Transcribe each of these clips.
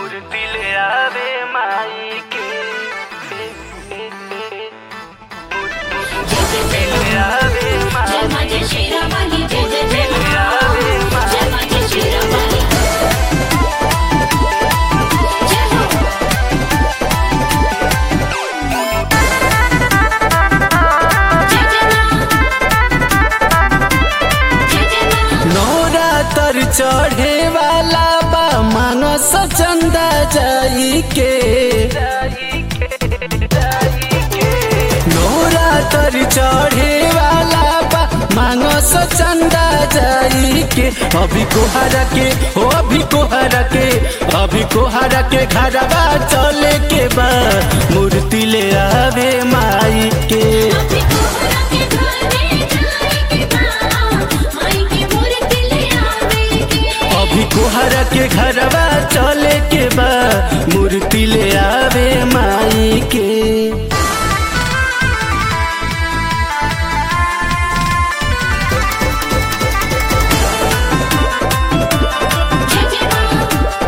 मूर्ति ले आवे माई के मूर्ति ले आवे जय माई मां जय श्री रामाली जय जय जय ले आवे मां जय मां जय श्री रामाली जय हो जय जय मां जय जय मां नौरा तर चढ़े वाला बा मानस चंदा जाई के जाई के जाई के नौरा तर चढ़े वाला बा मानस चंदा जाई के अभी कोहरा के हो अभी कोहरा के अभी कोहरा के घरवा चले के बा मूर्ति ले आवे माई के अभी कोहरा के घरे जाए के बा माई की मूर्ति ले आवे के अभी कोहरा के घरवा चले के बा मूर्ति ले आवे माई के जय जय मां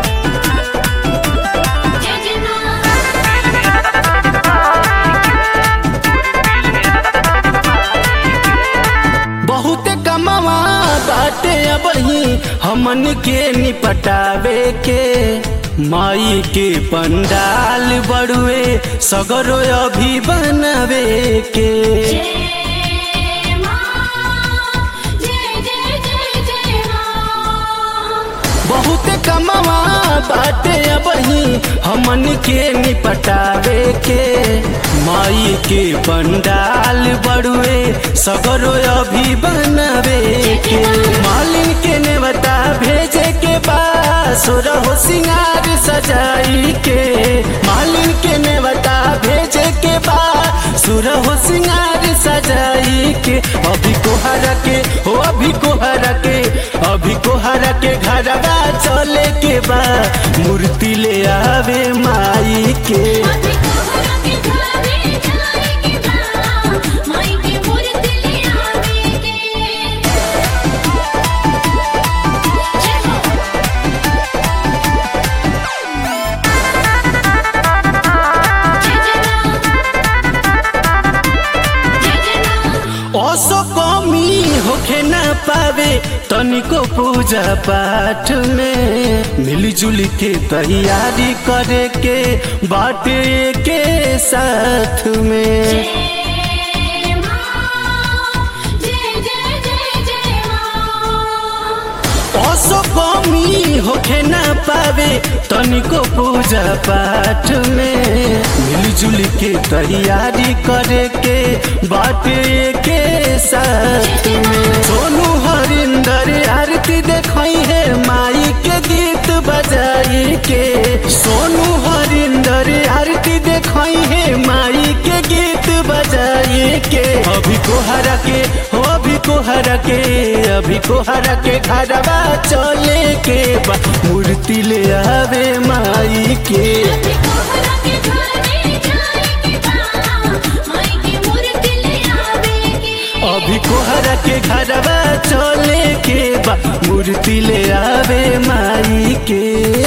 जय जय मां बहुत कमवा बाटे अबही हमन के निपटावे के माई के पंडाल बड़ुए सगरो अभी बनवे के जय मां जय जय जय जय मां बहुत कमवा बाटे अबही हमन के निपटावे के माई के पंडाल बड़ुए सगरो अभी बनवे के मालिन के नेवता भेजे के बाद सुरहो सिंगार सजाई के मालिन के नेवता भेजे के बाद सुरहो सिंगार सजाई के अभी कोहरा के हो अभी कोहरा के अभी कोहरा के घरवा चले के बा मूर्ति ले आवे माई के अभी कोहरा के घरे जाए के बा माई की मूर्ति ले आवे के जय हो जय जय मां जय जय मां ओसो कमी होखे न पावे तनिको पूजा पाठ में मिलजुल के तैयारी करे के बाटे के साथ में जय मां जय जय जय जय मां ओसो कमी होखे न पावे तनिको पूजा पाठ में मिलजुल के तैयारी करे के बाटे के साथ में सोनू हरिंदर आरती देखई है माई के गीत बजाई के सोनू हरिंदर आरती देखई है माई के गीत बजाई के अभी कोहरा के हो अभी कोहरा के अभी कोहरा के घरवा चले के बा मूर्ति ले आवे माई के अभी कोहरा के घरे जाए के बा माई की मूर्ति ले आवे के अभी कोहरा के घरवा चले के बा मूर्ति ले आवे माई के